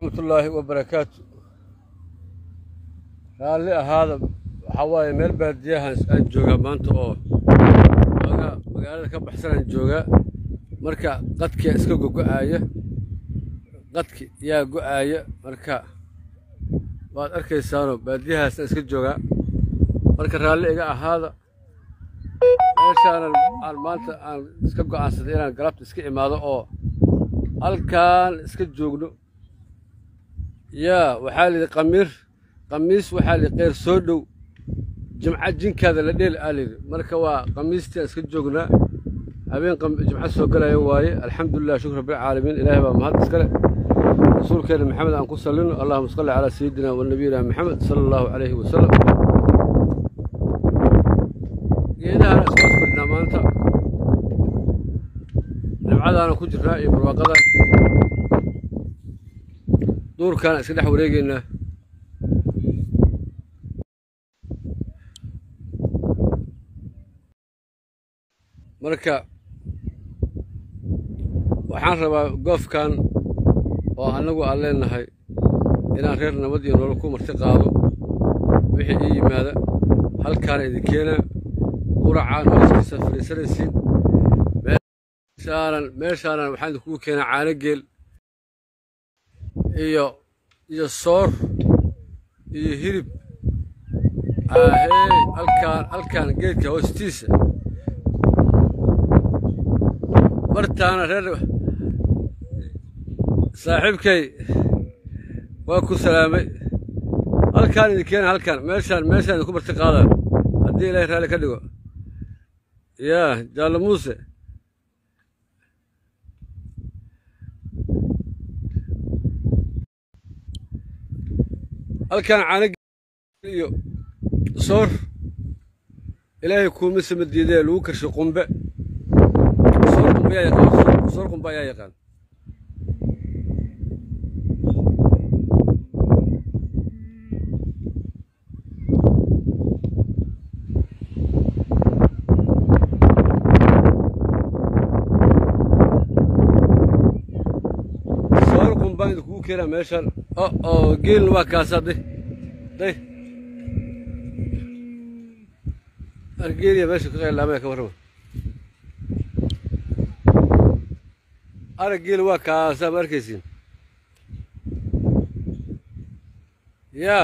raxmatullaahi wabarakaatu raalli ahaada waxaa waaye meel baadiyahan aan joogaa maanta oo ogaa magaalada ka baxsanaan joogaa marka qadkia iska gogo'aaya qadki yaa go'aaya marka waad arkaysaanoo baadiyahaasaan iska joogaa marka raalli iga ahaada meeshaanan aan maanta aan iska go'aansaday inaan galabta iska imaado oo halkaan iska joogno yaa waxaa layidhi qamiir qamiis waxaa layidhi keyr soo dhow jimca jinkaada la dheel aa layidhi marka waa qamiistii aan iska joognaa habeen jimco soo galaya waaye alxamdulilah shukr rabbilcaalamiin ilaahay baa mahad iskale rasuulkeena maxamed aan ku sallino allahuma salli calaa sayidina wa nabiyina maxamed sala allahu calayhi wasalam geedahaan iska hoos fadhinaa maanta nimcadaana ku jirnaa iyo barwaaqadan duurkaana iska dhex wareegaynaa marka waxaan rabaa goofkan oo annagu aan leennahay inaan reer nabad iyo nolol ku marti qaado wixii ii yimaada halkaana idin keenaa quracaan hooskiisa fadhiisanaysiin meeshaanan meeshaanan waxaan idinkugu keenaa caano geel iyo iyo soor iyo hilib ahey halkaan halkaan geedka hoostiisa bartaana reer saaxiibkay waa ku salaamay halkaan idin keena halkaan meeshaan meeshaan idinku marti qaadaan haddii ilaahay raalli ka dhigo yaa jaallo muuse halkaan caano iyo soor ilaahay kuuma sama diidee lagu karshay qumbe soor qumbe yaa yaqaan soor qumbe ayaa yaqaan soor qumbaan idinkugu keenaa meeshaan o oo geelna waa kaasaa day day argeeliya meesha ka qaylaamaya ka warrama araggeeli waa kaasaa ma arkaysiin yaa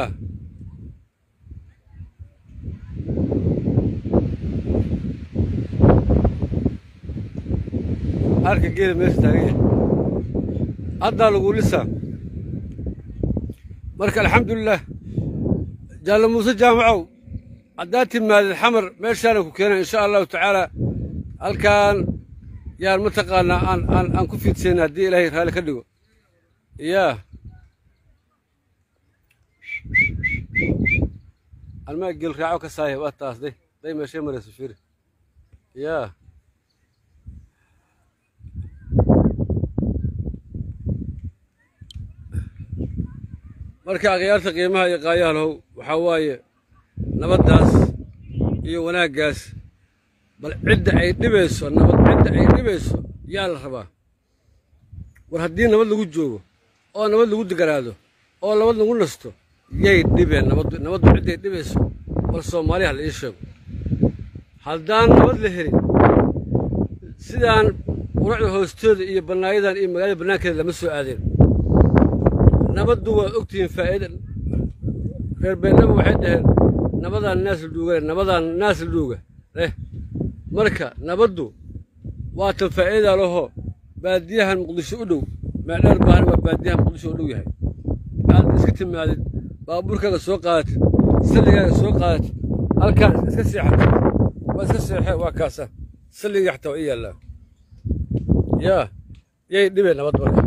arka geeli meesha taagan yahay haddaa lagu lisaa marka alxamdulilah jaallo muuse jaamacow haddaad timaadid xamar meeshaana ku keena insha allahu tacaala halkaan yaan mataqaanaa aan aan aan ku fiidsayna haddii ilaahay raalli ka dhigo yaa almaa geel raaco ka saaya waa taas day day meeshay marayso fiiri yaa marka akhyaarta qiimaha iyo qaayahalow waxaa waaye nabaddaas iyo wanaaggaas bal cidda ay dhibayso nabad cidda ay dhibayso yaa la rabaa war haddii nabad lagu joogo oo nabad lagu deganaado oo nabad lagu nasto yay dhibeen nabaddu nabaddu cidday dhibayso bal soomaaliya hala ii sheego haddaan nabad la helin sidaan quracda hoostooda iyo bannaayadan iyo magaalada bannaankeeda lama soo aadeen nabaddu waad ogtihiin faa'iida reer beennaba waxay dhaheen nabadaan naas la dhuuga nabadaan naas la dhuuga leh marka nabaddu waa tan faa'iidaa lahoo baadiyahan muqdisho u dhow meedheer baahna waa baadiyahan muqdisho u dhow yahay aad iska timaadid baabuurkaaga soo qaadatid salligaaga soo qaadatid halkaan iska seexatid waa iska seexee waa kaasa salligii xataa waa ii yaallaa yaa yay dhibeen nabad marka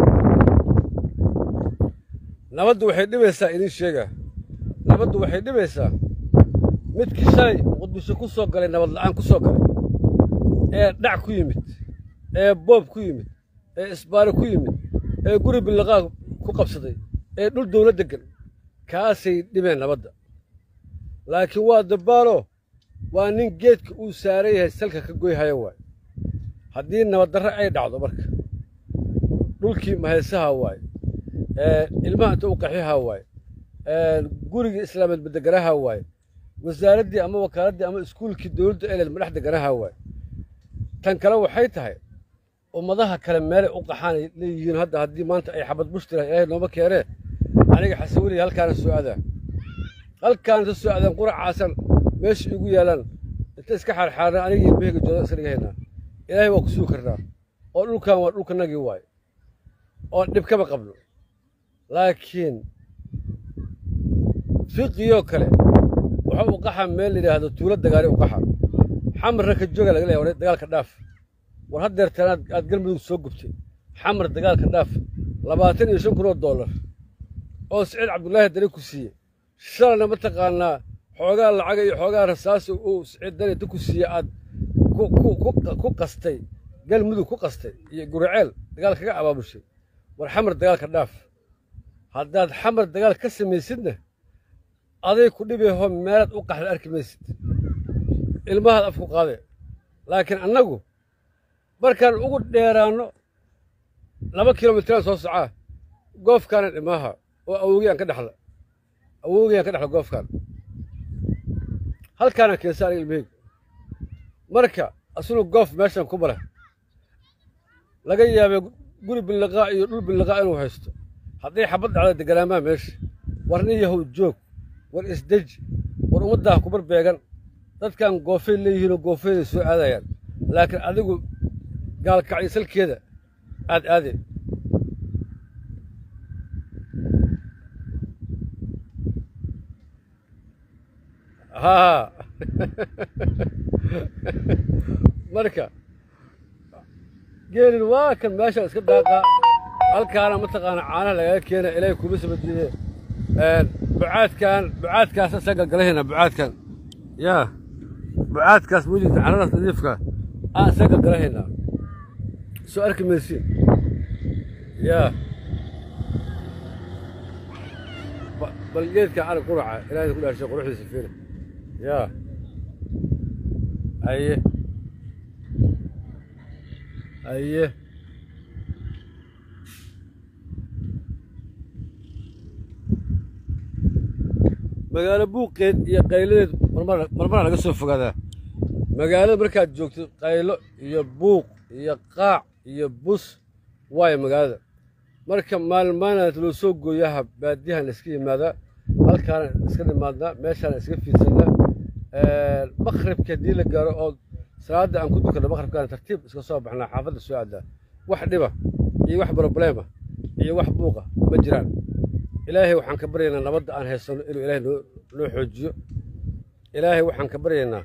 nabaddu waxay dhibaysaa idin sheegaa nabaddu waxay dhibaysaa midkii shalay muqdisho ku soo galay nabad la'aan ku soo galay ee dhac ku yimid ee boob ku yimid ee isbaaro ku yimid ee guri billaqaa ku qabsaday ee dhul dawla deggan kaasay dhibeen nabadda laakiin waa dabbaaloo waa nin geedka uu saaran yahay salka ka goyhaya waay haddii nabaddarre ay dhacdo marka dhulkii mahaysaha waaye ilmaha inta u qaxihaa waaye gurigii islaameed madeganaha waaye wasaaraddii ama wakaaladdii ama iskuulkii dowladda eleed madhex deganaha waaye tan kale waxay tahay ummadaha kale meelay u qaxaanay leeyihiin hadda haddii maanta ay xabad bushtira ilaahay nooma keenee aniga xasan weliga halkaana soo adaa halkaan inta soo adaan quracaasan meesha igu yaalaan inta iska xaarxaarna aniga iyo behega jooda iska dhigahaynaa ilaahay waa ku sugi karnaa oo dhulkan waa dhulkanagii waaye oon dhib kama qabno laakiin fiqiyoo kale waxa uu qaxa meel layidhaahdo tuulo dagaali u qaxa xamarna ka jooga laga leeya dagaalka dhaaf war haddeertaan aad aad galmudug soo gubtay xamar dagaalka dhaaf labaatan iyo shan kun oo dollar oo siciid cabdullaahi dani ku siiyey shalayna mataqaanaa xoogaa lacaga iyo xoogaa rasaasa uu siciid dani inta ku siiyey aad ku qastay galmudug ku qastay iyo guriceel dagaal kaga abaabushay war xamar dagaalka dhaaf haddaad xamar dagaal ka samaysidna aday ku dhibayho meelaad u qaxda arki maysid ilmahaad afku qaade laakiin annagu markaan ugu dheeraanno laba kilomitraan soo socaa goofkaana dhimaaha oo awogiyaan ka dhexla awogiyaan ka dhexla goofkaan halkaana keensa aniga ilmaheyg marka asunu goof meeshan ku mara laga yaabay guri billiqaa iyo dhul billiqaa inuu haysto hadday xabad dhacda deganaamaa meesha war nin yahow joog war isdeji war ummaddaa kubar beegan dadkan goofay leeyihiinoo goofayday soo aadayaan laakiin adigu gaalkacyo salkeeda aad aade haa marka geelin waa kan meeshaan iska daaqaa halkaana mataqaana caanaha lagaga keena ilaahay kuma sabadiide bucaadkan bucaadkaas asaa galgalahaynaa bucaadkan yaa bucaadkaas wejigta caradaas nadiifka aan isaa galgalahaynaa soo arki maysiin yaa bal geedka arag quraca ilaahay ku dhaarshay quruxdiisa fiiri yaa aye aye magaalo buuqeed iyo qayladeed marmara laga soo fogaadaa magaalada markaad joogto qaylo iyo buuq iyo qaac iyo bus waayo magaalada marka maalmaanaad loo soo gooyaha baadiyahan iska yimaadaa halkaana iska dhimaadnaa meeshaana iska fiidsannaa maqribka haddii la gaaro oo salaadda aan ku dukanno maqribkaana tartiib iska soo baxnaa xaafadda soo aadaa wax dhiba iyo wax brobleema iyo wax buuqa ma jiraan ilaahay waxaan ka baryaynaa nabadda aan haysanno inuu ilaahay noo noo xoojiyo ilaahay waxaan ka baryaynaa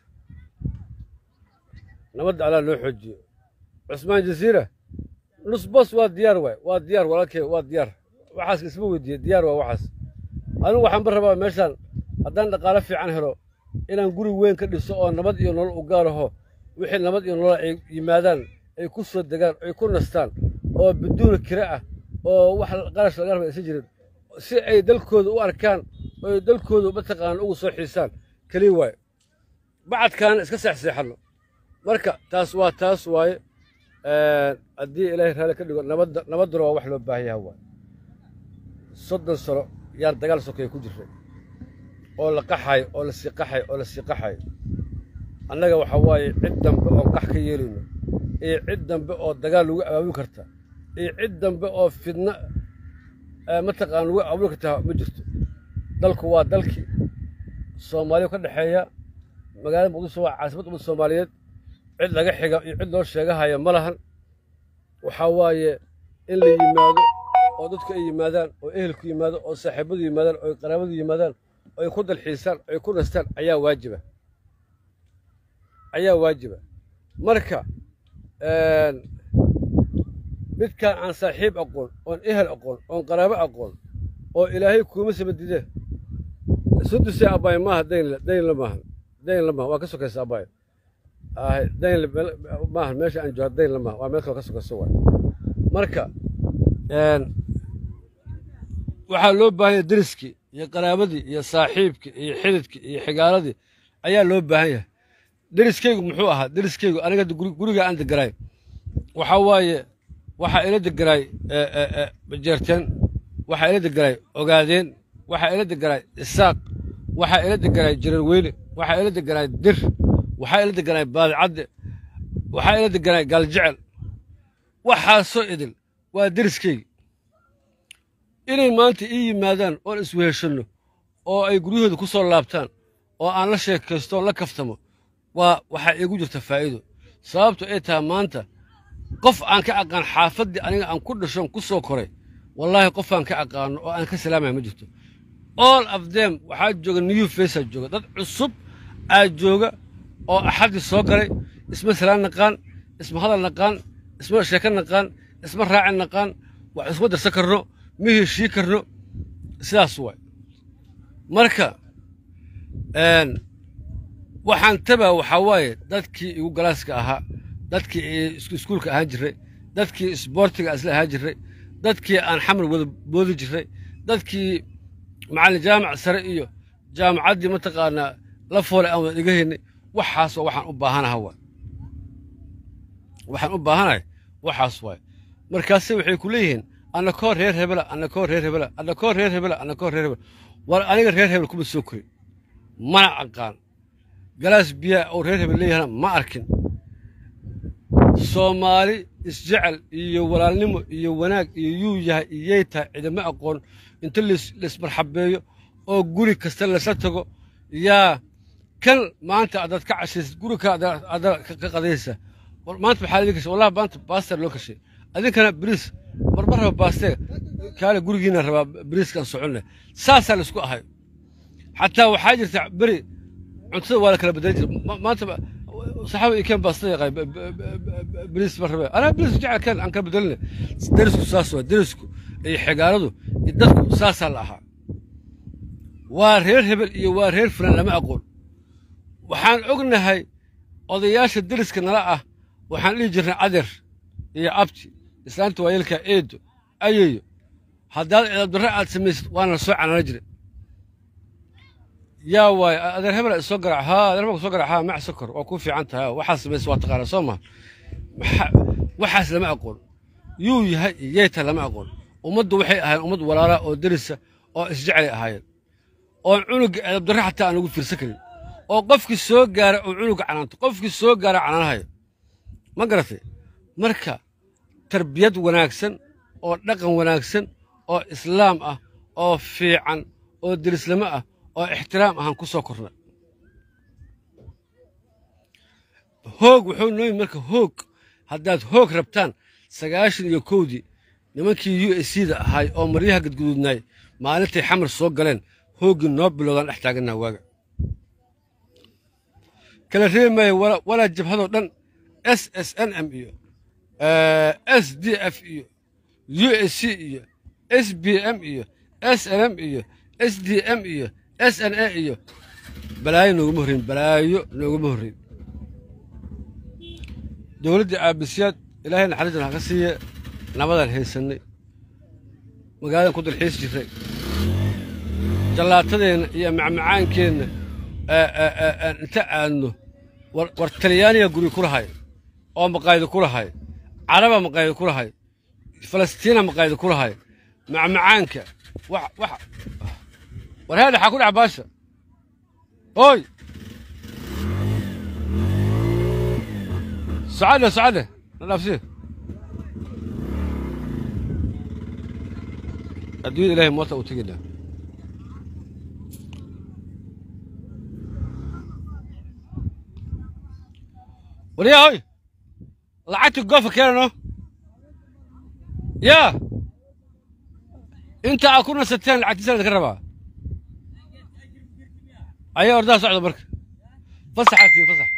nabadda allah noo xoojiyo cusmaan jasiira nusbos waa diyaar waay waa diyaar walaalkay waa diyaar waxaas isma weydiiye diyaar waa waxaas anigu waxaan ba rabaa meeshaan haddaan dhaqaalo fiican helo inaan guri weyn ka dhiso oo nabad iyo nolol u gaaraho wixii nabad iyo nolol ay yimaadaan ay ku soo degaan ay ku nastaan oo biduuna kira ah oo wax qarash laga raba aysan jirin si ay dalkooda u arkaan oo dalkooda mataqaana ugu soo xiisaan keliya waaye bacadkaana iska seexseexanno marka taas waa taas waaye haddii ilaahay raalli ka dhigo nabadda nabadduna waa wax loo baahan yaha waaye soddon sano yaan dagaal sokeeye ku jirray oo la qaxayo oo la sii qaxayo oo la sii qaxayo annaga waxa waaye cid dambe oo qax ka yeelayno iyo cid dambe oo dagaal lagu abaabin karta iyo cid dambe oo fidno mataqaan lagu abaabin kartaa ma jirto dalku waa dalkii soomaaliya ka dhexeeya magaalada muqdisho waa caasimad ummadda soomaaliyeed cid laga xiga iyo cid loo sheegahaya ma lahan waxaa waaye in la yimaado oo dadku ay yimaadaan oo ehelku yimaado oo saaxiibadu yimaadaan oo qaraabadu yimaadaan oo ay ku dalxiisaan oo ay ku nastaan ayaa waajiba ayaa waajiba marka midkaan aan saaxiib aqoon oon ehel aqoon oon qaraabo aqoon oo ilaahay kuuma sabadide suduse abbaay maaha daynle daynle maaha daynle maaha waa ka sokaysa abbaay daynle maaha meesha aan jooga daynle maaha waa meel kaloo ka sokaysa waay marka waxaa loo baahanya deriskii iyo qaraabadii iyo saaxiibkii iyo xididkii iyo xigaaladii ayaa loo baahan yahay deriskaygu muxuu ahaa deriskaygu aniga guriga aan deganaay waxaa waaye waxaa ila deganaay bajeerteen waxaa ila deganay ogaadeen waxaa ila deganay isaaq waxaa ila deganay jararweyne waxaa ila deganay dir waxaa ila deganay baadicadde waxaa ila deganay gaaljecel waxaasoo idil waa deriskayga inay maanta ii yimaadaan oon isweheshanno oo ay guryahooda ku soo laabtaan oo aan la sheekaysto oon la kaftamo waa waxaa iigu jirta faa'iido sababto ay tahay maanta qof aan ka aqaan xaafaddii aniga aan ku dhashoon ku soo koray wallaahi qof aan ka aqaano oo aan ka salaamaya ma jirto all of them waxaa jooga new faceaa jooga dad cusub aa jooga oo axaddii soo galay isma salaan naqaan isma hadal naqaan isma sheeko naqaan isma raaci naqaan wax isma darsan karno ma heshii karno sidaas waay marka waxaan tabaa waxaa waaye dadkii igu galaaska ahaa dadkii iskuulka ahaan jiray dadkii isboortiga isla ahaan jiray dadkii aan xamar wada boodi jiray dadkii macallin jaamac sare iyo jaamacaddii mataqaanaa la foole aan wada dhiga haynay waxaas waa waxaan u baahanaha waay waxaan u baahanahay waxaas waay markaase waxay ku leeyihiin annakoo reer hebela annakoo reer hebela annakoo reer hebela annakoo reer hebela war aniga reer hebel kuma soo korin mana aqaan galaas biyaa oo reer hebel leeyahana ma arkin soomaali isjecel iyo walaalnimo iyo wanaag iyo yuu yahay iyay tahay cidama aqoon inta laismarxabeeyo oo guri kasta lasla tago yaa kan maanta adaad ka cashaysid guri ka ada ka qadaysa maanta maxaa idin kashay wallahi maanta baaster loo kashay adinkana bariis marma raba baastee kaale gurigiina rabaa bariiskaan soconne saasaa laisku ahay xataa waxaa jirta beri cuntada waa la kala bedelan jira maanta saxaaba iyo keen baastada yaqaan bariis ma rabe anaa bariis jecel keen aan kala bedeline derisku saas waa derisku iyo xigaaladu iyo dadku saasaa la ahaa waa reer hebel iyo waa reer fulan lama aqoon waxaan ognahay odayaasha deriska nala ah waxaan dhihi jirnay adeer iyo abti islaanta waayeelka eedo ayeyo haddaad cidaabdarre aad samaysid waana la soo canana jira yaa waay adeer hebel isoo garac haa adeer hebel soo garac haa mac sokor waa kuu fiican tahay waxaad samaysid waa taqaanaa soo maha waxaas lama aqoon yuu yahay iyeyta lama aqoon ummaddu waxay ahaayeen ummad walaala oo derisa oo isjecelay ahaayeen oon cunuga cidaabdarre xataa aan ugu fiirsan karin oo qofkii soo gaara oo cunuga canaanto qofkii soo gaara canaanahayo ma garatay marka tarbiyad wanaagsan oo dhaqan wanaagsan oo islaam ah oo fiican oo derislamo ah oo ixtiraam ahaan ku soo korna hoog wuxuu nooyi marka hoog haddaad hoog rabtaan sagaashan iyo kowdii nimankii u s c da ahaay oo maryaha gadguduudnaay maalintay xamar soo galeen hooggii noo bilowdaan dhex taaganaa waaga kala reebi maayo walaa jabhadoo dhan s s n m iyo s d f iyo u s c iyo s b m iyo s n m iyo s d m iyo s n a iyo balaayo nooguma horreyn balaayo nooguma horreyn dowladdii aabisyaad ilaahay naxariistan ha ka siiye nabadaan haysannay magaaladan ku dalxiis jirray jallaatadeenna iyo macmacaankeenna inta aadno war talyaaniga guri ku lahay oo maqaaydo ku lahay caraba maqaaydo ku lahay falastiina maqaaydo ku lahay macmacaanka war heedha xaa ku dhaca baasha oy socade socade na dhaafsi adduunyada ilahay moota u tegina waryaa hoy lacagta goofa keenano yaa inta aad ku nasateen lacagtiisa ladinka rabaa ayaa ordaha socda marka fasaxaa tiin fasax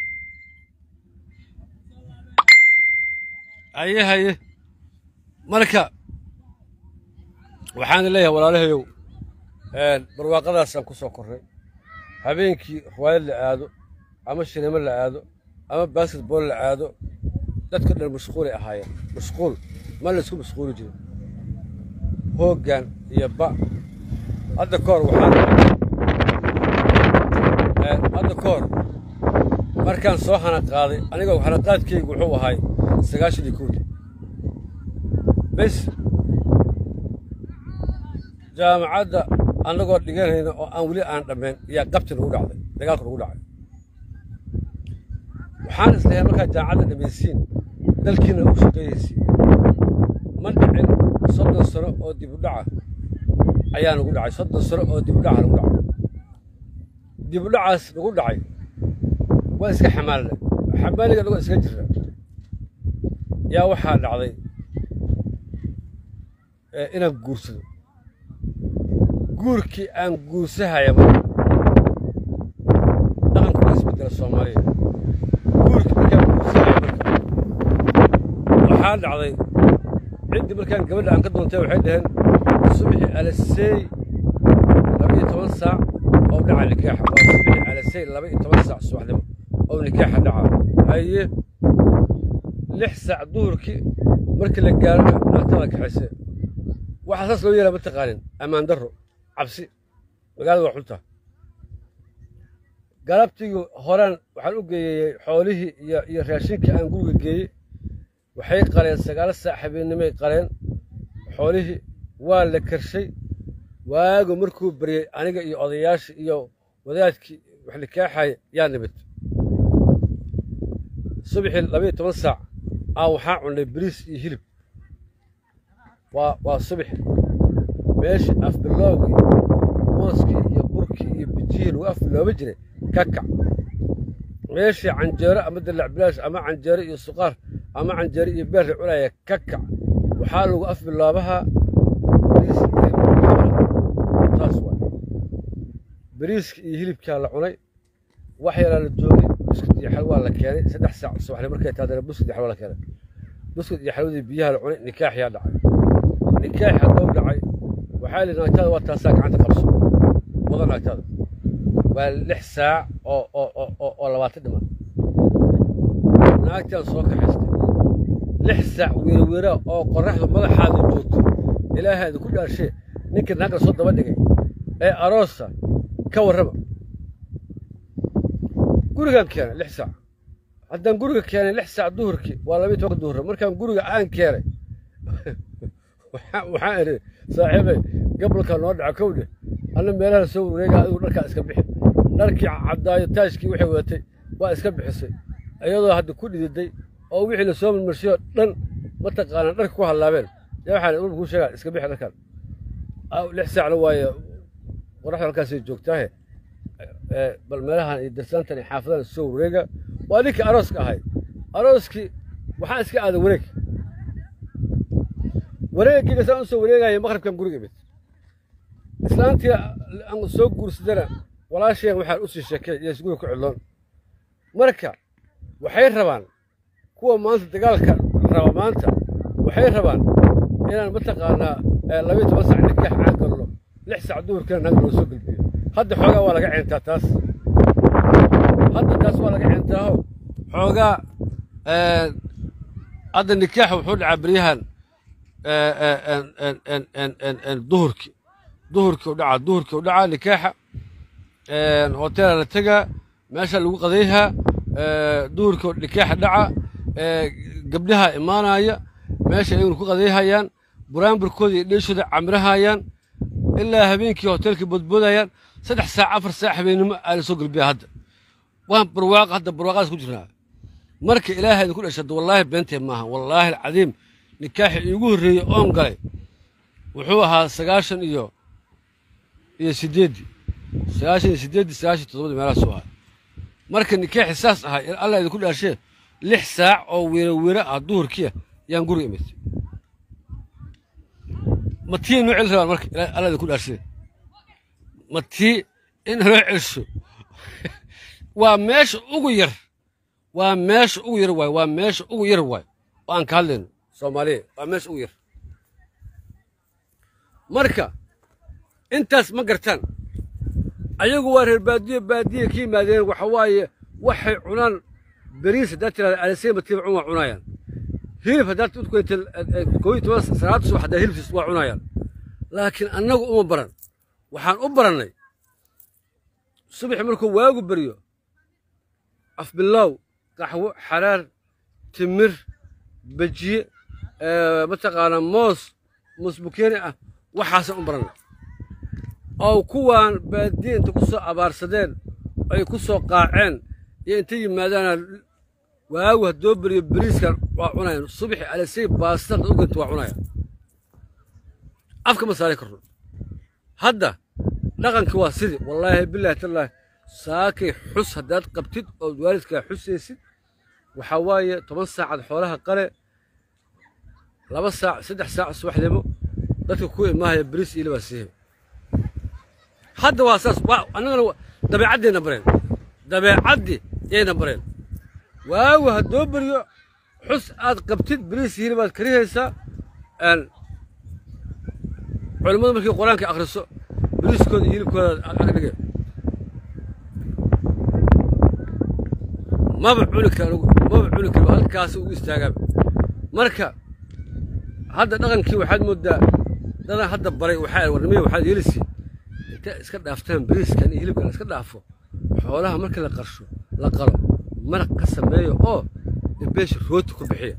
haye haye marka waxaan leeyahay walaalahayow barwaaqadaasaan ku soo korray habeenkii riwaayad la aado ama sinimo la aado ama basketball la aado dadka dhan mashquulay ahaayeen mashquul ma laysku mashquuli jirin hooggan iyo ba hadda ka hor waxaan hadda ka hor markaan soo hanaqaaday aniga hanaqaadkaygu wuxuu ahay sagaashan iyo kowdii bes jaamacadda annagoo dhiganayna oo aan weli aan dhammayn ayaa qabti nagu dhacday dagaalku nagu dhacay waxaan islahay markaa jaamacadda dhammaysiin dalkiina u shaqeeyaysiin ma dhicin soddon sano oo dib u dhaca ayaa nagu dhacay soddon sano oo dib u dhaca nagu dhacay dib u dhacaas nagu dhacay waa iska xamaalnay xamaaliga anagoo iska jirna yaa waxaa dhacday inaan guursado guurkii aan guursahaya marka dhaqanku waa isbedela soomaaliya guurkii markaan guursahaya marka waxaa dhacday ciddii markaan gabadha aan ka doontay waxay dhaheen subixii alasey laba iyo toban saac oo dhaca nikaaxa waa subixii alasey laba iyo toban saac subaxnimo oo nikaaxa dhaca haye lix saac duhurkii markii la gaarana naagtada kaxayse waxaa saas loo yeelaa ma taqaanin ammaan darro cabsi magaalada waa xunta galabtigii horaan waxaan u geeyey xoolihii iyo iyo raashinkii aan guriga geeyey waxay qaleen sagaalo saac habeennimay qaleen xoolihii waa la karshay waagu markuu baryey aniga iyo odayaashii iyo wadaadkii wax nikaaxaya yaa nimid subaxii labaiyo toban saac aa waxaa cunnay bariis iyo hilib waa waa subax meeshii afbilowgii mooskii iyo burkii iyo bijihii lagu afbilooba jiray ka kac meeshii canjeero ama dalac bilaash ama canjeero iyo suqaar ama canjeero iyo beer la cunaya ka kac waxaa lagu afbiloobahaa bariis iyo hilib saas waay bariiskii iyo hilibkaa la cunay wax yaraa la joogay buskut iyo xalwaa la keenay saddex saac subaxni markay taadana buskut iyo xalwa la keenay buskut iyo xalwadii biyaha la cunay nikaax yaa dhacay nikaax hadduu dhacay waxaa lihi naagtada waa taasaa gacanta qabso wada naagtada waa lix saac oo oo oo oo labaatan dhiman naagtaan soo kaxaystay lix saac weerweera oo qorraxdu madaxaada joogto ilaahaada ku dhaarshee ninkii naagla soo daba dhigay ee aroosa ka warrama gurigaan keenay lix saac haddaan guriga keenay lix saac duhurkii waa labiiy tobanka duhurra markaan guriga aan keenay waxaan idhi saaxiibay gabalka noo dhaca kowdhe anna meelaha soo wareega adigu dharkaa iska bixi dharkii caddaayo taajkii waxay wadatay waa iska bixisay iyadoo hadda ku dhididay oo wixii la soo marmarshiyoo dhan mataqaanaa dharka ku hallaabeen yaa waxaan ulba kuu sheegaa iska bixi dharkaan lix saacna waaye qoraxda halkaasay joogtaahe bal meelahan iyo darsaantan iyo xaafadahan soo wareega waa ninkii arooska ahay arooskii waxaa iska aaday wareeg wareeggiiga saan u soo wareegaya maqribkan guriga imid islaantii aan soo guursadana walaasheen waxaan u sii sheekay iyo isguriga ku cidloon marka waxay rabaan kuwa maanta dagaalka raba maanta waxay rabaan inaan mataqaanaa labiiyo toban sac nikaax aan galno lix sac duhurkina naag loo soo gelbiyo hadda xoogaa waa laga ceentaa taas hadda taas waa laga ceentaaho xoogaa hadda nikaaxa wuxuu dhacaa beryahan duhurkii duhurkii u dhacaa duhurkii u dhacaa nikaaxa hoteela la tegaa meesha lagu qadayhaa duhurkii nikaaxa dhaca gabdhaha imaanaya meesha ayaguna ku qadayhayaan buraanburkooda iyo dheeshooda camirahayaan ilaa habeenkii hoteelkii boodboodayaan saddex saac afar saac habeennimo aa la soo gelbiyaa hadda waan barwaaq hadda barwaaqadas ku jirnaa marka ilaahay idinku dhashada wallaahi beentee maaha wallaahi alcadiim nikaaxi iigu horreeyey oon galay wuxuu ahaa sagaashan iyo iyo siddeeddii sagaashan iyo siddeeddii sagaashan toddobadii meelahaasuu ahaa marka nikaaxi saas ahaa allah idinku dhaashee lix saac oo weera weera ah duhurkiia yaan guriga imid ma tii noo celi rabaan marka allah idinku dhaashee ma tii in naloo celsho waa meesha ugu yar waa meesha ugu yar waay waa meesha ugu yar waay oo aan ka hadlayno soomaaliya waa meesha ugu yar marka intaas ma gartaan ayagu waa reer baadiyo baadiya ka yimaadeen waxa waaye waxay cunaan beriis haddaad tirahda alisay matiiba cun waa cunaayaan hilib haddaad udkoyta koob iyo toban salaad subax haddaa hilibsiis waa cunaayaan laakiin annagu uma baran waxaan u barannay subaxi markuu waagu beryo afbilaaw qaxwo xaraar timir bejiye mataqaanaa moos moos bukeeni ah waxaasaan u barannay oo kuwaan baadiye inta ku soo abaarsadeen ay ku soo qaaceen iyo inta yimaadaana waagu haddoo beriyo beriiskan waa cunayaan subaxi alisay baastada uganta waa cunayaan afka ma saari karno hadda dhaqanki waa sidii wallaahi bilaahi tallaahi saakay xus haddaad qabtid ood waalidkaa xusaysid waxaa waaye toban saacad xoolaha qale laba saac saddex saac subaxnimo dadka ku imaahaya beriis iyo libaa siihe hadda waa saas waa annagana dabeecaddayna bareen dabeecaddii yayna bareen waagu haddoo beriyo xus aad qabtid beriis iyo hilibaad karihaysaa culimmadu markii qur-aanka akhriso beriiskooda iyo hilibkooda agdhige maba cuni kara maba cuni karo halkaas ugu istaagaaba marka hadda dhaqankii waxaad moodaa dadan hadda baray waxaa warnimaya waxaad yeelisi intay iska dhaaftaan beriiskan iyo hilibkan iska dhaafo xoolaha marka la qarsho la qalo maraq ka sameeyo oo beesha rooti ku bixiya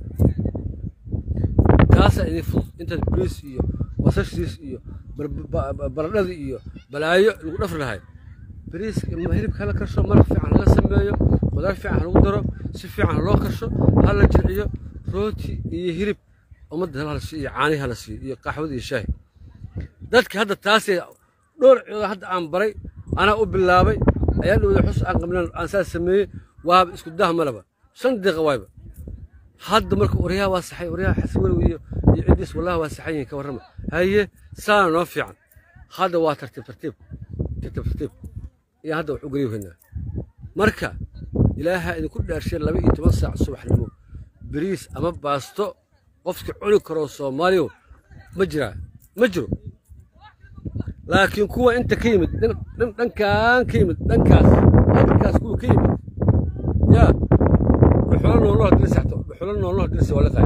taasaa idin fudud intaad beriis iyo basashiis iyo baradhadii iyo balaayo lagu dhafri lahay beriis hilibka hala karsho maraq fiican hala sameeyo qudaar fiican ha lagu daro si fiican ha loo karsho ha la jilciyo rooti iyo hilib ummadda hala siiyo iyo caanihi hala siiyo iyo qaxwada iyo shaahi dadka hadda taasee dhowr ciyooda hadda aan baray anaa u bilaabay ayaa dhowda xus aan qabnaan aan saas sameeyey waaba isku dah malaba shan daqiiqa waayba hadda marka waryaha waa saxay waryaha xasan weliw iyo iyo ciddiis wallahi waa saxan yihiin ka warrama haye saana noo fiican hadda waa tartiib tartiib tartiib tartiib iyo hadda wax u geliyohaynaa marka ilaaha idinku dhaarshay laba iyo toban saac subaxnimo beriis ama baasto qofka cuni karoo soomaaliyo ma jiraa ma jiro laakiin kuwa inta ka yimid dhankaan ka yimid dhankaas dhankaas kuwa ka yimid yaa dhuxulo nooloo dirisa xato dhuxulo nooloo dirisa waa liqaaya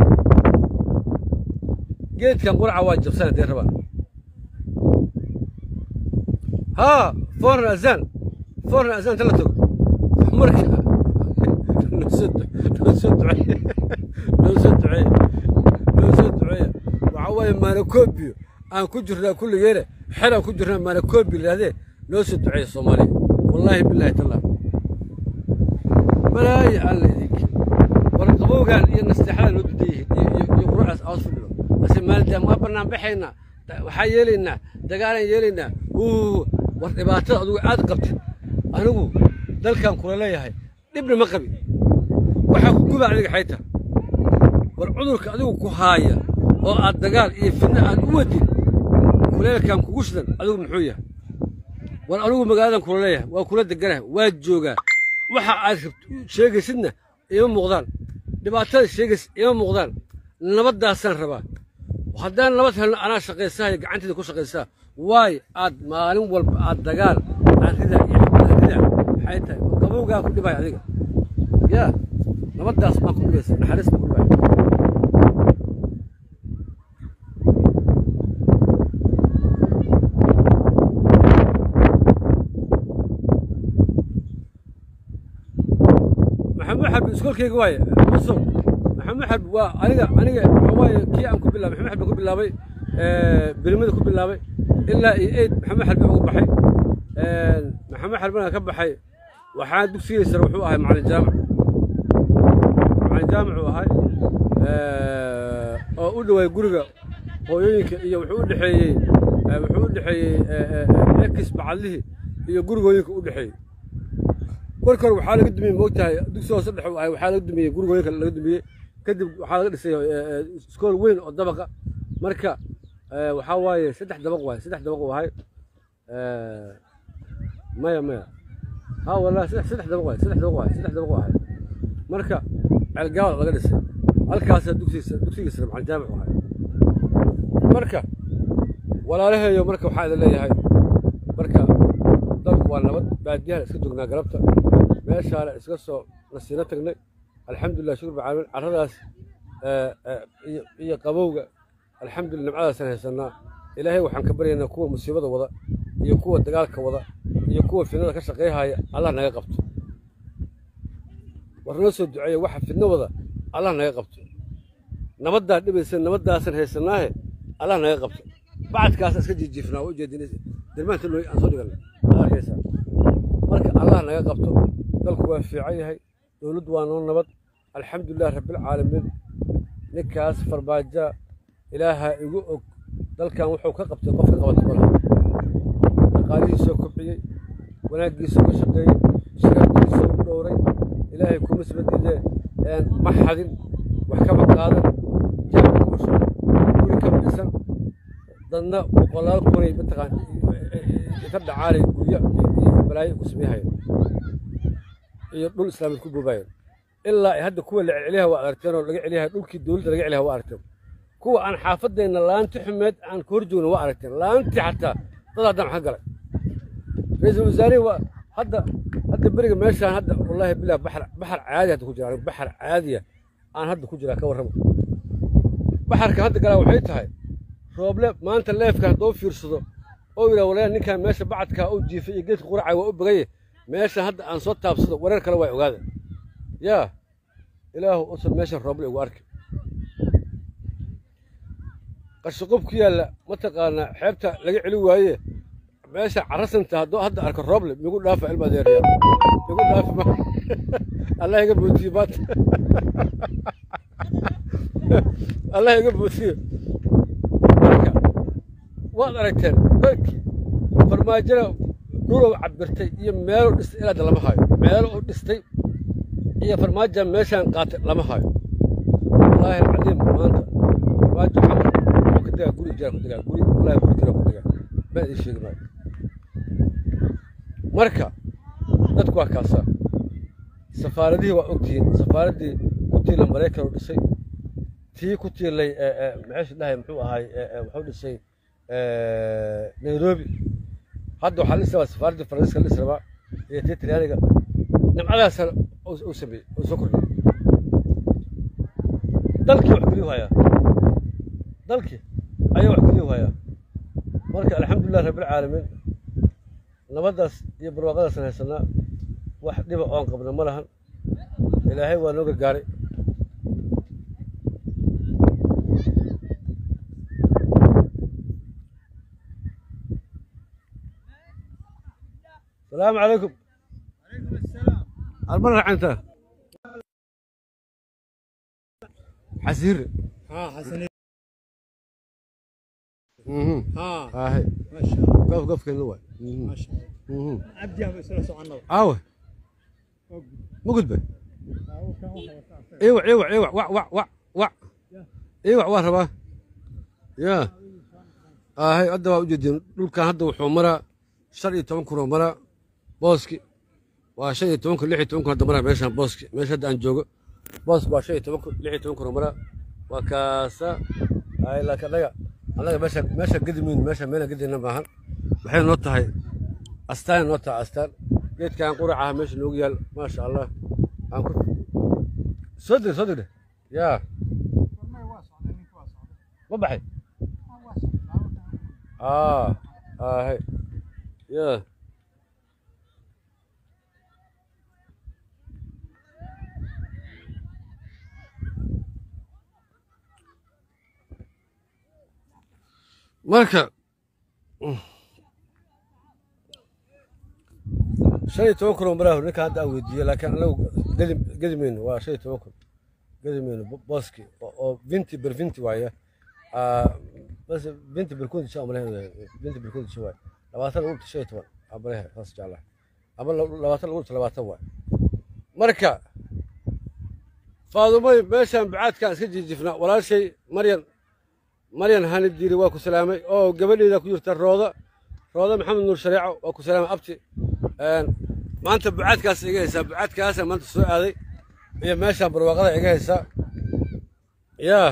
geedkan quraca waa jabsan haddee rabaan haa foorna azaan foorna azaan tala tago marka noo soo duceeye noo soo duceeye noo soo duceeye waxaa waaye maanakoobiyo aan ku jirnaa kulligeena xeraan ku jirnaa maanakoobi yidhahdee noo soo duceeye soomaaliya wallaahi bilaahi tallah balaayo alla idinki war qabowgaan iyo nasteexada loo dudan yihiin iyo quruxdaas awas fadhino ase maalidaam waa bannaan baxaynaa waxaa yeelaynaa dagaalaan yeelaynaa war dhibaatada adugu aad qabtid anigu dalkan kula leeyahay dhibna ma qabi waxaa ku guba adiga xayta war cudurka adigu ku haaya oo aad dagaal iyo fidno aad u wadid kuleelkan kugu shidan adigu muxuu yahay war anigu magaaladan kula leeyahay waa kula deganahay waa joogaa waxa aad sheegaysidna ima muuqdaan dhibaatada sheegays ima muuqdaan nabaddaasaan rabaa haddaan nabad helno anaa shaqaysaha iyo gacanteeda ku shaqaysaa waay aad maalin walba aad dagaal aan ridaa iyo ridaa maxay tahay qabowgaa ku dhibaya adiga yaa nabaddaas baan ku dhibaysa naxariis baan ku dhibaya maxamed xabi iskoolkayga waaye musow maxamed xabi waa aniga aniga waxa waaye kii aan ku bilaabay maxamed xabi ku bilaabay birimada ku bilaabay ilaa iyo eid maxamed xalbi ugu baxay maxamed xalbina ka baxay waxaa dugsigii sare wuxuu ahay macalin jaamac macalin jaamac uu ahay oo u dhowaay guriga hooyooyinka iyo wuxuu u dhexeeyey wuxuu u dhexeeyey ekis bacadlihii iyo gurigooyinka u dhexeeyey marka hore waxaa laga dumiyey moogtahay dugsi hoose dhexe ahay waxaa laga dumiyey gurigooyinka laga dumiyey kadib waxaa laga dhisay iskool weyn oo dabaqa marka waxaa waaye saddex dabaq waaye saddex dabaq uu ahay maya maya ha wallahi saddex saddex dabaq waaye saddex dabaq waaye saddex dabaq uu ahay marka ceelgaal laga dhisay halkaasaa dugsigiisa dugsigiisa macalin jaamic u ahay marka walaalaheeyo marka waxaa idin leeyahay marka dalku waa nabad baadiyahan iska joognaa galabta meeshaana iska soo nasiino tagnay alxamdulilah shukur bacaalamiin carradaas iyo qabowga alxamdulillah nimcadaasaan haysanaa ilaahay waxaan ka baryaynaa kuwa musiibada wada iyo kuwa dagaalka wada iyo kuwa fidnada ka shaqayhaya allah naga qabto war noo soo duceeya waxa fidno wada allah naga qabto nabaddaa dhibaysa nabaddaasaan haysanaahe allah naga qabto bacadkaas iska jijiifnaa waa ujeedin dirmaanta looy aan soo dhigan aad arkaysaa marka allah naga qabto dalku waa fiican yahay dowladdu waa noo nabad alxamdulilah rabbilcaalamiin ninkaas farbaaja ilaaha igu og dalkan wuxuu ka qabtay qof ka qabata malaha dhaqaalihiisoo kobciyey wanaaggiisoo ka shaqeeyey shirarkiisoo u dhowray ilaahay kuma sibadiidee ma xadin wax kama qaadan jaamka kuma shuban guri kama dhisan dadna boqolaal kunay mataqaan ka dhacaalay guryo iyo balaayo ku sameeyahayeen iyo dhul islaamid ku boobaayeen ilaa ay hadda kuwa la celceliyaha waa aragteen oo laga celiyaha dhulkii dowladda laga celiyaha waa aragteen kuwa aan xaafadeenna laanti xumeed aan ka hor joogna waa aragteen laantii xataa dad haddaan wax ka galay ra-iisul wasaarihi waa hadda hadda beriga meeshaan hadda wallaahi bilah baxar baxar caadi hadda ku jira anigu baxar caadiya aan hadda ku jiraa ka warramo baxarka hadda galaa waxay tahay rooble maanta leefka hadduu fiirsado oo yidhaha walaal ninkan meesha bacadkaa u jiifay iyo geedka quracay waa u bagaye meesha hadda aan soo taabsado wareer kale waa ogaada yaa ilaahu usan meeshan rooble igu arki qashaqob ku yaalla mataqaanaa xeebta laga celi waaye meesha carasanta hadduu hadda arko rooble migu dhaafa ilma deeriya migu dhaafi ma allah iga buutiye maanta allah iga buutiye marka waad aragteen dalkii farmaajada dhulow cabirtay iyo meelo dhistay ilaada lama hayo meelo u dhistay iyo farmaaja meeshaan qaatay lama hayo wallaahi alcadiim maanta farmaajo camar wuxuu ka degaa guri jira ku degaa guri wallaahi guri jira ku degaa baan idin sheegi maayo marka dadku waa kaasaa safaaradihii waa ogtihiin safaaraddii ku tiila maraykan u dhisay tii ku tiilay maxaysu dhahay muxuu ahay wuxuu dhisay nairobi hadda waxaa dhisi rabaa safaaraddii faransiiska dhisi rabaa iyo tii talyaaniga nimcadaasana uu sameeyey uu soo kordhiyey dalkii wax geliyu hayaa dalkii ayaa wax geliyu hayaa marka alxamdulilah rabbilcaalamiin nabaddaas iyo barwaaqadaasaan haysanaa wax dhiba oon qabna ma lahan ilaahay waa noo gargaaray السلام عليكم عليكم السلام المرة عنده حسير ها حسن اها ها ها هي ما شاء الله قف قف كان هو ما شاء الله عبدي ابو سلسة عنه اوه مو قلت به ايوه ايوه ايوه وع وع وع وع ايوه واه رباه يا اه هي هذا وجدين دول كان هذا وحو مرا شر iyo toban kun oo mara booski waa shan iyo toban kun lix iyo toban kun hadda mara meeshaan booski meesha hadda aan joogo booski waa shan iyo toban kun lix iyo toban kun oo mara waa kaasa ay laakiin annaga annaga meesha meesha gedimin meesha meena gedina maahan waxay noo tahay astaan noo tahay astaan geedkaan qurac ah meesha noogu yaal maasha allah aan ku soo dir soo dir yaa ma baxay aa aa hay yaa marka shan iyo toban kun oo maraahu ninka hadda aan weydiiyey laakiin anagu gedi gedi mayno waa shan iyo toban kun gedi mayno bo- booski oo- oo vinti ber vinti waaya Ah, bas vinti ber kunti shan amalehe vinti ber kunti shan waay labaatan lagu dhigto shan iyo toban amalehe saas jeclaha ama la- labaatan lagu dhigto labaatan waay marka faadumoy meeshaan bacaadkaan iska jiijifnaa walaashay maryan maryan hanib diiri waa ku salaamay oo gabadheeda ku jirta rooda rooda maxamed nuur shareeco waa ku salaamay abti Een, maanta bucaadkaas iga haysaa bucaadkaasa maanta soo aaday iyo meeshaan barwaaqada iga haysaa yaa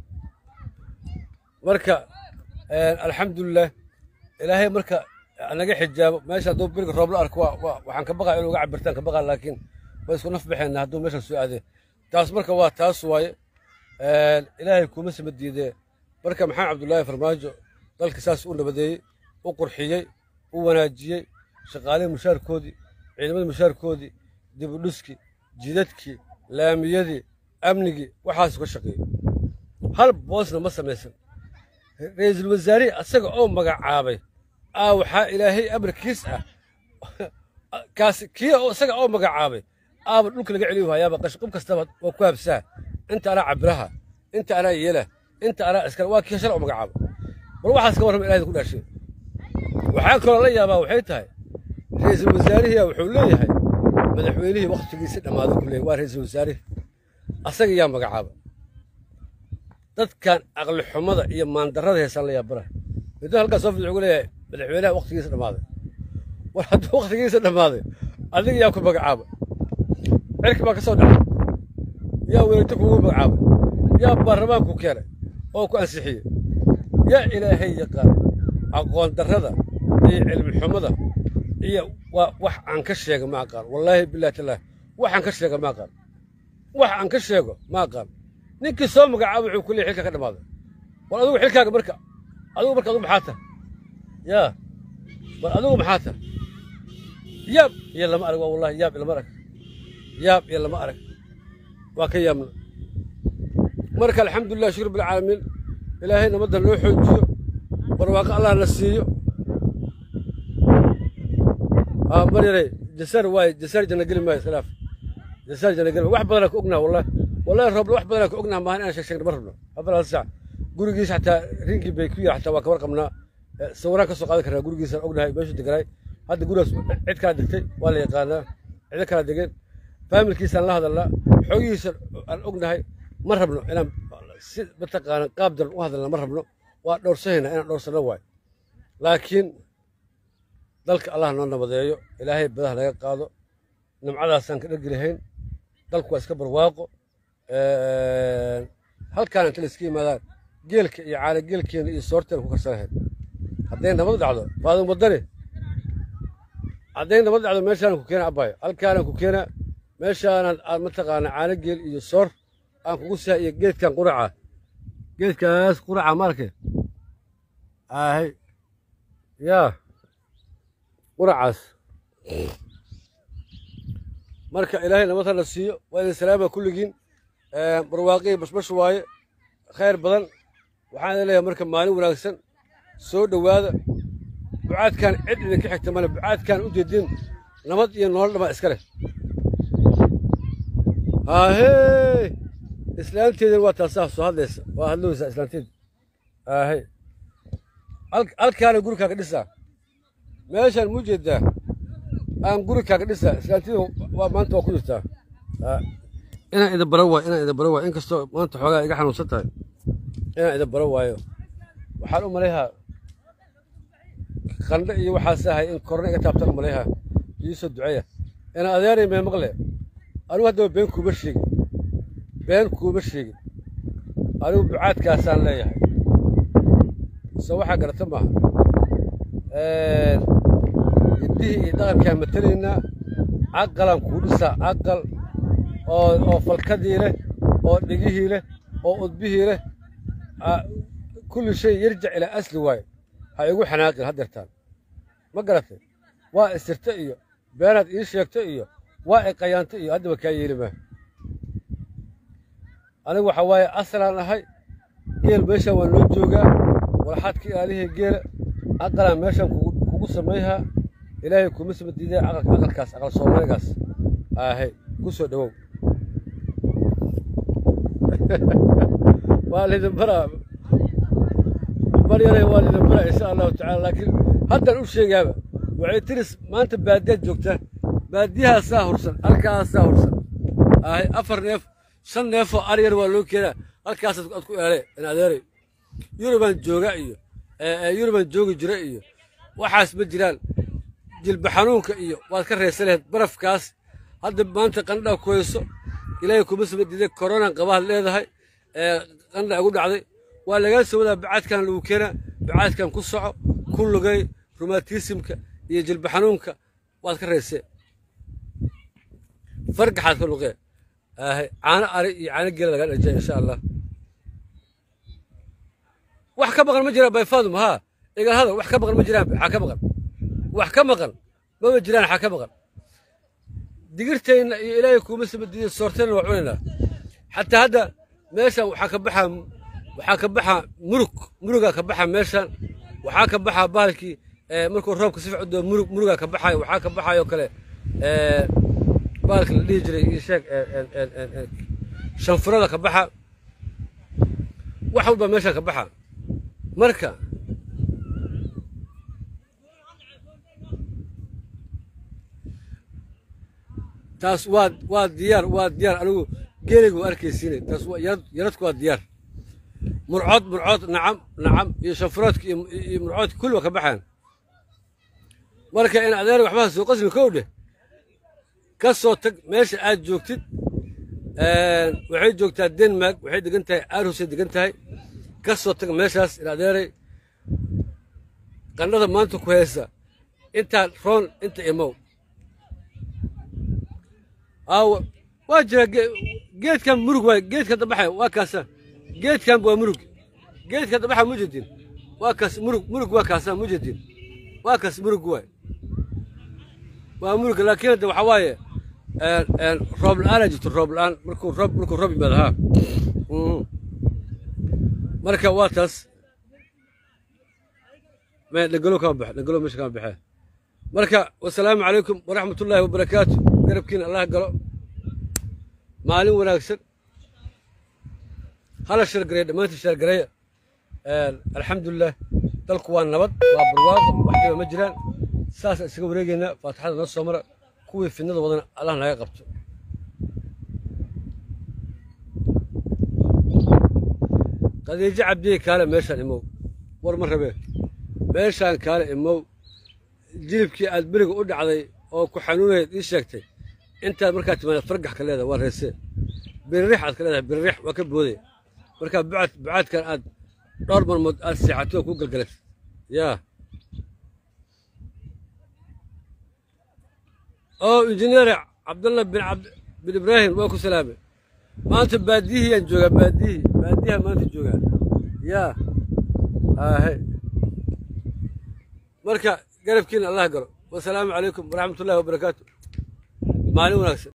marka een, alxamdulilah ilaahay marka naga xijaabo meesha hadduu biriga roob la arko waa- waa- waxaan ka baqaa inuu ga cabirtaan ka baqaa laakiin waa isku naf baxeenna hadduu meeshaan soo aaday taas marka waa taas waaye Een, ilaahay kuma sama diidee marka maxamed cabdullaahi farmaajo dalka saas u nabadeeyey u qurxiyey u wanaajiyey shaqaalihii mushaarkoodii ciidamadii mushaarkoodii dib u dhiskii jidadkii laamiyadii amnigii waxaas ka shaqeeyey hal boosna ma samaysan ra'iisul wasaarihii asaga oo magacaabay aa waxaa ilaahay amarkiis ah kaasi kii oo isaga oo magacaabay aaba dhulka laga celiyo hayaaba qashqub kastaba waa ku habsaa inta anaa cabiraha inta anaa yeela inta anaa iskale waa kii shalay oo magacaaba bal waxaas ka warrama ilaahay ku dhaashay waxaa kaloo la yaabaa waxay tahay ra'iisul wasaarihiya wuxuu leeyahay madaxweynihii wakhtigiisi dhammaaday ku leeyahay waa ra'iisul wasaarihii asaga yaa magacaaba dadkan aqli xumada iyo maandarrada heesaan la yaabana middo halkaas soo fid wuxuu leeyahay madaxweynaha wakhtigiisa dhammaaday war hadduu wakhtigiisa dhammaaday adiga yaa ku magacaaba cirki baa ka soo dhacay yaa weerarto kugu magacaabay yaa baarlamaanku keenay oo ku ansixiyey yaa ilaahay yaqaan aqoon darrada iyo cilmi xumada iyo waa wax aan ka sheega ma aqaan wallaahi billahi tallaahi waxaan ka sheega ma aqaan wax aan ka sheego ma aqaan ninkii soo magacaaba wuxuu ku leeyahay xilka ka dhammaaday war adigu xilkaaga marka adigu marka adigu maxaa tahay yaa war adigu maxaa tahay yaab iyo lama arag waa wallahi yaab iyo lama arag yaab iyo lama arag waa ka yaabna marka alxamdulilah shukr bilcaalamiin ilaahay nabadda noo xoojiyo barwaaqo allah na siiyo aa mar yaray jasar waaye jasar janna geli maayo iskhilaaf jasar janna geli maayo wax badanaa ka ognaha wallahi wallahi roble wax badanaa ka ognaha maahan inaan sheeg sheegna ma rabno afar saac gurigiisa xataa rinkii bay ku yiri xataa waa ka warqabnaa sawiraan ka soo qaadan karnaa gurigiisaan ognahay meeshuu deganaay hadda gurigaas cid kala degtay waa la yaqaanaa cido kala degeen faamilkiisaan la hadalnaa xoogihiisa aan ognahay ma rabno inaan si mataqaana qaab daran u hadalna ma rabno waa dhowrsahayna inaan dhowrsanno waayo laakiin dalka allah noo nabadeeyo ilaahay badaha naga qaado nimcadaasaan ka dhergi lahayn dalku waa iska barwaaqo halkaan inta la iska yimaadaan geelka iyo caana geelkeena iyo soorteena ku karsanahayn hadday nabad dhacdo faadin wadani hadday nabad dhacdo meeshaanan ku keena abayo halkaanan ku keena meeshaanan aad mataqaana caano geel iyo soor aan kugu siha iyo geedkan quraca geedkaas quraca marke ahay yaa quracaas marka ilaahay nabad hana siiyo waa idin salaama kulligiin barwaaqii bashbash waaye khayr badan waxaan idin leeyahay marka maalin wanaagsan soo dhowaada bucaadkan cid idinka xigta male bucaadkan u jeedin nabad iyo nolol dhamaa iska leh haahey islaanteedin waa taasaa soo hadlaysa waa hadloweysaa islaanteed haahey halkaana guri kaaga dhisaa meeshaan mu jeedaa aan guri kaaga dhisaa islaanteedu waa maanta waa ku jirtaa inaan idin bara waayo inaan idin bara waayo inkastoo maanta xoogaa iga xanuunsan tahay inaan idin bara waayo waxaan u malayhaa qandho iyo waxaas ahay in korna iga taabtaan u malayhaa iisoo duceeya inaan adeeray mee maqle anigu haddaba been kuuma sheegin been kuuma sheegin anigu bucaadkaasaan leeyahay se waxaa garata maaha hiddihii iyo dhaqankaan matelaynaa caqalaan kuu dhisaa caqal oo oo falkadii leh oo dhegihii leh oo udbihii leh kulli shay yarjac ilaa asli waayo ha igu xanaaqin haddeertaan ma garatay waa isirta iyo beenaad ii sheegta iyo waa iqayaanta iyo haddaba kaa yeeli maa anigu waxaa waaye asalaan ahay geel meeshaan waa noo joogaa walxaad ka ilaalihii geela aqalaan meeshaan kugu samayhaa ilaahay kuma sama diidaya aqalka aqalkaas aqal soomaaligaas ahay ku soo dhowow waa lidin baraa baryare waa lidin baraa insha allahu tacaala laakiin haddaan u sheegaaba waxay tiris maanta baadiyaad joogtaa baadiyahaasaa hursan halkaasaa hursan ahay afar neef shan neefoo aryar waa loo keenaa halkaasaad aad ku eele in adeeray yurubaan jooga iyo yurubaan joogi jira iyo waxaas ma jiraan jilba xanuunka iyo waad ka reesa laheed barafkaas hadda maanta qandhaa ku hayso ilaahay kuma saba diiday koronan qabaad leedahay qandha igu dhacday waa lagaa soo wadaa bacaadkan lagu keenaa bacaadkan ku soco ku lugay rumaatisimka iyo jilba xanuunka waad ka reesee fargaxaad ka luqee caano ari iyo caano geela lagaa dhajay insha allah wax ka maqan ma jiraan bayfaadum haa igal hadal wax ka maqan ma jiraan xaa ka maqan wax ka maqan mama jiraan xaa ka maqan digirtayna iyo ilaahay kuuma saba diiday soortayna waa cunaynaa xataa hadda meeshan waxaa ka baxaa waxaa ka baxa murug murugaa ka baxa meeshan waxaa ka baxa bahalkii ee, markuu roobka si fiican u doo murug murugaa ka baxayo waxaa ka baxayo kale ee, bahalka la dhihi jiray ii sheeg ee, ee, ee, ee, ee, shanfurada ka baxa wax walba meeshan ka baxa marka taas waa waa diyaar waa diyaar anigu geeliga waa arkaysiinay taas waa yarad yaradku waa diyaar murcood murcood nacam nacam iyo shanfuroodka iyo iyo murcoodka kulli waa ka baxaan marka in adeer waxbaa soo qasmi kow dheh ka soo tag meesha aad joogtid waxay joogtaa denmark waxay degan tahay aarhusay degan tahay ka soo tag meeshaas in adeeray qannada maanta ku haysa intaa roon inta imow aawa waa jira ge- geedkan murug waay geedka dabaxa waa kaasa geedkan waa murug geedka dabaxa mujedin waa kaas murug murug waa kaasa mujedin waa kaas murug waay waa murug laakiin hadda waxaa waaye een, een, roob la-aan jirto roob la-aan markuu roob markuu roob yimaado haa Mhm. marka waa taas me dhegalo kama baxe dhegalo meesha kama baxee marka wasalaamu calaykum waraxmatullaahi wabarakaatu garabkiina allah galo maalin wanaagsan hala sheergareya dhammaantiin sheergareya alxamdulilah dalku waa nabad waa barwaaqo wax dhiba ma jiraan saasaan isaga wareegeynaa faatixada noo soo mara kuwii fidnada wadana allah naga qabto qadiijo cabdiye kaale meeshaan imow war ma rabee meeshaan kaale imow jilibkii aad beriga u dhacday oo ku xanuunayd ii sheegtay intaad markaa timaada fargax ka leedahay waa reesee biririx aad ka leedahay biririx waa ka booday markaa bucaad bucaadkan aad dhowr marmood aad seexatay oo ku galgalatay yaa oo injineer cabdallah bin cabd bin ibraahim waa ku salaamay maanta baadiyihiyaan joogaa baadiyihii baadiyaha maanta joogaa yaa aahe marka garabkiina allah galo wasalaamu calaykum waraxmatullahi wabarakaatu maalin wanaagsan